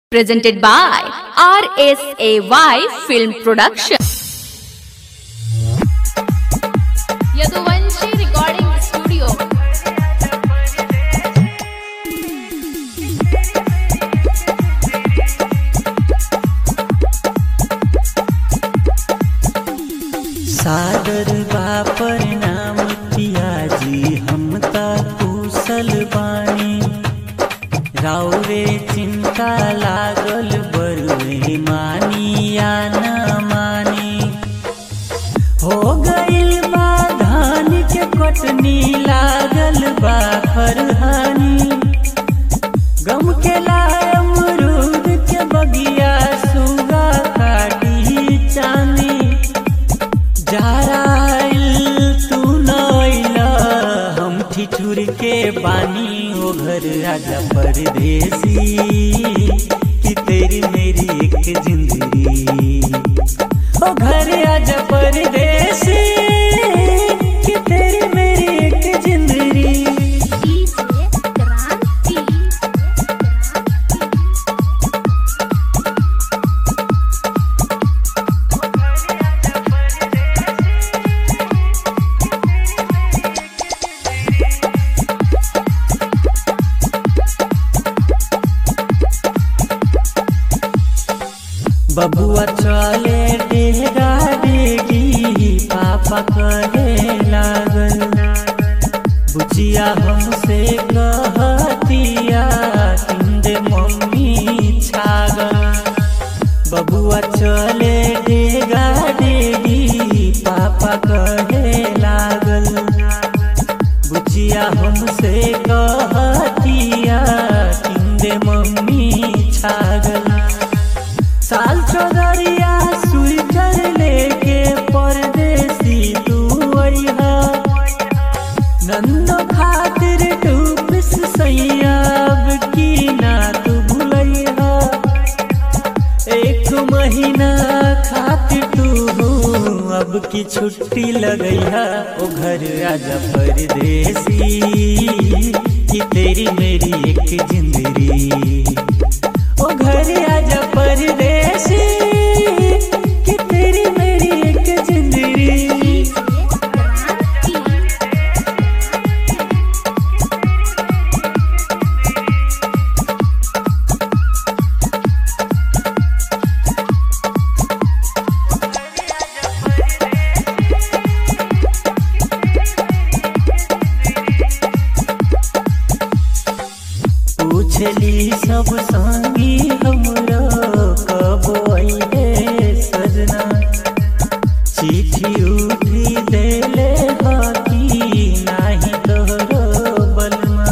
presented by RSAY Film Production. Yaduvanshi Recording Studio. सादर बापर नाम पियाजी हम ता कुशल बाणी राउरे चिंता लागल बरुए मानी या न मानी हो गइल बा धान के कटनी लागल बा खरहानी गम के लाय अमरूद के बगिया सुगा काटी चानी जाराइल तू नइला हम ठिठुर के बानी ओ घर राजा परदेसी कि तेरी मेरी एक जिंदगी ओ घर राजा परदेसी कि तेरी मेरी एक जिंदगी बबुआ चले डेगा डेगी पापा कहे लागल बुचिया हमसे कहतिया किंदे मम्मी छागल बबुआ चले डेगा डेगी पापा कहे लागल बुचिया हमसे कहतिया किंदे मम्मी छागल साल चौधरिया स्वीटर लेके परदेसी तू अइहा नंदो खातिर टूपिस सैयाब की ना तू भूलैहा एक महीना खातिर तू अब की छुट्टी लगैहा ओ घर राजा परदेसी कि तेरी मेरी एक जिंदगी ओ घर आजा परदेसी कि तेरी मेरी एक जिंदगी पूछली सब संगी हमरो कब अइले सजना चिट्ठी उठी देले हकी नाही तोहरो बलमा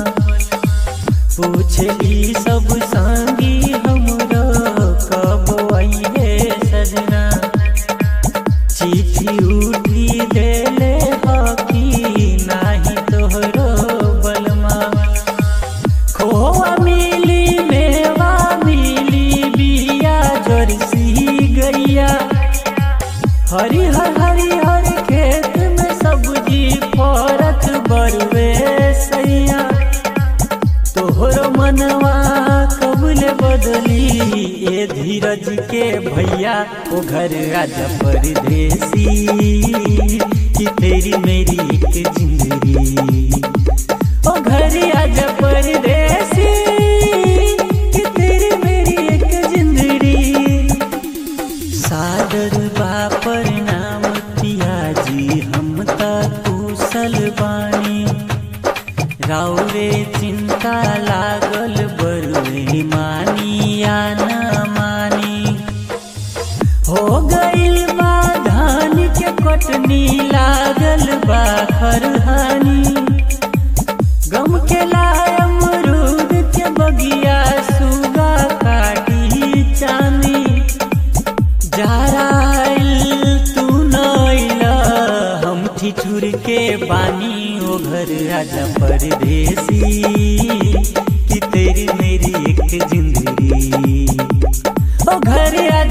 पूछली सब संगी हमरो कब अइले सजना चिट्ठी उठी देले हकी नाही तोहरो बलमा खोआ मिली मेवा मिली बिया जर्सी गैया हरिहर हरिहर खेत में सब्जी फरत बरुए सैया तोहरो मनवा कबले बदली ए धीरज के भैया ओ घर राजा परदेसी कि तेरी मेरी एक जिंदगी ओ घर आजा परदेसी कि तेरी मेरी एक जिंदगी सादर बापर नाम पियाजी हम ता कुशल बाणी राउरे चिंता लागल बरुए मानी या न मानी हो गइल बा धान के कटनी लागल बा खरहानी गम के लाय अमरूद के बगिया सुगा काटी चानी जाराइल तू नइला हम ठिठुर के बानी ओ घर राजा परदेसी कि तेरी मेरी एक जिंदगी ओ घर